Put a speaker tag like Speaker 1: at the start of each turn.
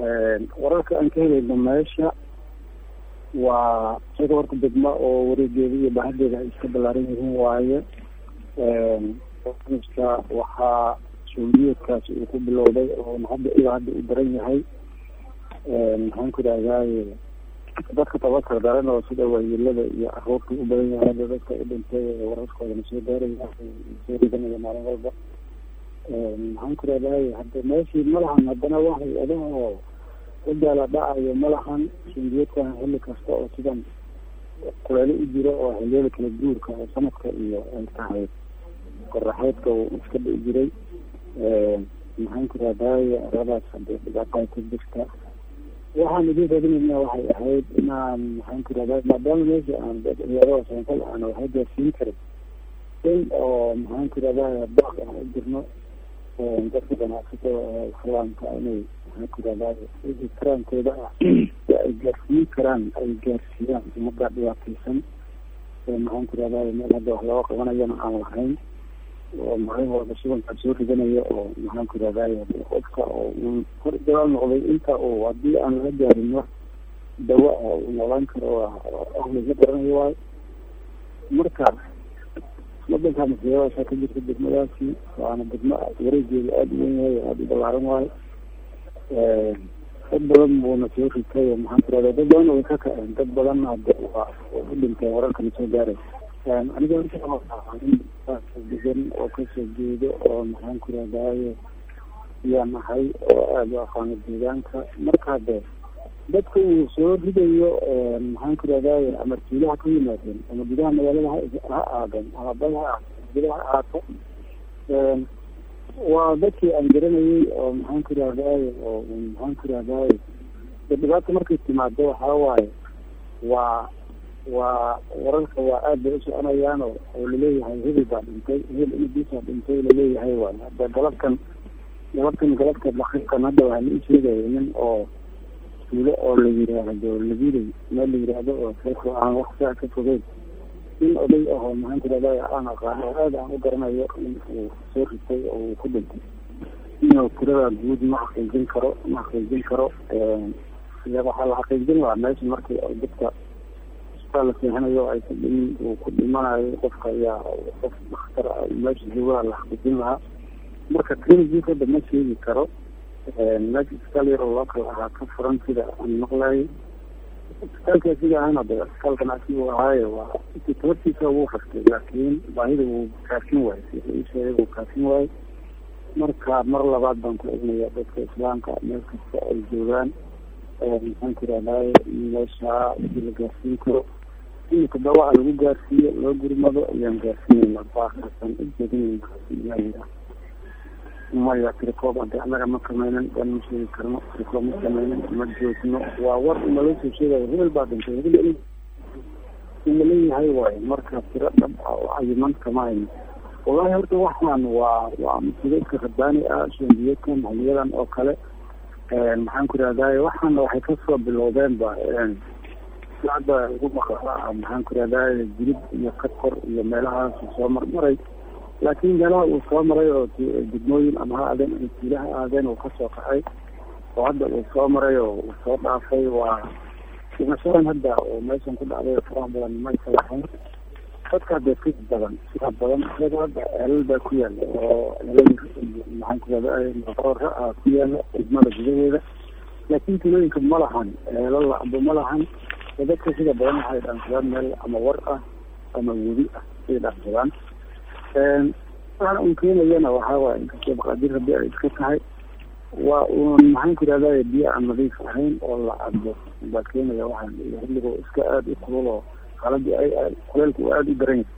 Speaker 1: wararka aan ka helayno meesha waa sida warka degma oo wareegeeda iyo bahadeeda ay iska ballaaran yihiin waaye barnaamijka waxaa shuuliyeedkaasi uu ku bilowday oo hadda ilaa hadda u daran yahay maxaan ku idhahdaaye dadka tabakar daran oo sida waayeelada iyo aruurta u badan yahay hadda dadka u dhintay wararkoodana soo gaaraya soo ridanaya maalin walba maxaan ku idhahdaaye hadda meeshii malahan haddana wax hay-adaha oo udaala dhacayo malahan shuuliyeedkan xilli kasta oo sidan kuleelo u jiro oo xiliyada kala guurka oo sanadka iyo ay tahay qoraxeedka uu iska dhici jiray maxaan ku idhahdaaye aradaas hadee dhibaataa ku jirta waxaan idin raadinayna waxay ahayd inaan maxaan ku idhahdaa maadaama meesha aan ciyaarada samafal aan waxba gaarsiin karin in oo maxaan ku idhahdaa baaq aan u jirno dadka ganacsatada islaamka inay maxaan ku idhahdaa wixii karaankooda ah si ay gaarsiin karaan ay gaarsiiyaan umada dhibaateysan maxaan ku idhahdaa meel hadda wax looga qabanayana aan lahayn oo maalin walba subankaa soo ridanayo oo maxaan ku idhahdaay qofka oo uu hor dabaal noqday inta uu haddii aan laga gaarin wax dawa ah uu noolaan karo ahliga garanayo waayo marka wadanka masiibadaasa ka jirta degmadaasi waana degmo wareegeeda aada u wen yahay aada u balaaran waayo dad badan buuna soo ritay oo maxaan ku idhahdaa dad badan way ka kaceen dad badanna hade waa u dhinteen wararkana soo gaaray aniga degan oo kasoo jeedo oo maxaan ku idhahdaaye yaa nahay oo aada u aqaano deegaanka marka hade dadka uu soo ridayo maxaan ku idhahdaaye ama tuulaha ka yimaadeen ama gudaha magaalada ha aadan ama bad ha gudaha ha aato waa dadkii aan garanayay oo maxaan ku idhahdaaye oo maxaan ku idhahdaaye dhibaata markay timaado waxaa waaye waa waa wararka waa aad bay u soconayaan oo oo laleeyahay hebel baa dhintay hebel inadiisaa dhintay laleeyahay waay hadda galabkan galabkan galabka daqiiqan hadda waxaa la isheegaya nin oo tuulo oo la yiraahdo labilay meel la yiraahdo oo seeko aan wax saa ka fogeyn nin oday ahoo maxaan ku idhahdaa aan aqaano oo aad aan u garanayo in uu soo ritay oo uu ku dhintay inuu tirada guud ma xaqiijin karo ma xaqiijin karo waxaa la xaqiijin lahaa meesha markii dadka la seexanayo ay kudhim uu ku dhimanayo qofka ayaa qof daktar meesha joogaha la xaqiijin lahaa marka clinic hadda ma sheegi karo meesha isbitaal yaroo loo kala ahaa ka furan sida aan maqlayo isbitaalka sida ahayna de isbitaal ganacsi uu ahaayo waa tabartiisa wuu fastay laakiin baahida wuu kaafin waayo sida ii sheegay wuu kaafin waayo marka mar labaad baan ku egnaya dadka islaamka meel kasta ay joogaan maxaan ku idhahdaaye meesha wixii la gaarsiin karo imika dawaa lagu gaarsiiyo loo gurmado ayaan gaarsiinayna baakasan ujeedinayna maya tirikoob ade annaga ma samaynan waan ma sheegi karno tirikoob ma samaynan ma joogno waa war naloo soo sheegayo hebel baa dhintay hebel in laleeyahay waayo marka tiro dhab ah oo cayiman kama hayno wallahi horta waxaan waa waa masiibeedka rabbaani ah shandiyeedkan haliyadan oo kale maxaan ku idhahdaye waxaana waxay kasoo bilowdeen ba hadda ugu maqaa maxaan ku idhahdaye jilib iyo kakor iyo meelahaas soo marmaray laakiin meelaha uu soo maray oo degmooyin ama ha aadeen ama tuulaha aadeen uu kasoo kaxay oo hadda uu soo maray oo uu soo dhaafay waa dhimashadan hadda oo meeshan ku dhacday faraha badan maysa lahayn dadka hadda ka badan sida badan isaga hadda ceelal baa ku yaala oo ceelal maxaan ku idhahdaye maqoora ah ku yaala degmada gudaheeda laakiin tuulooyinka ma lahan ceelal lacbo ma lahan dadka sida badan waxay dhaansadaan meel ama war ah ama webi ah ay dhaansadaan waxaan un keenayana waxaa waaya inkastoo maqaadir rabbi ay iska tahay waa uun maxaan ku idhahdaye biyo aan nadiif ahayn oo la cabo baa keenaya waxaan xilligo iska aada u kulul oo xaaladii ay kuleelka uu aada u daran yahay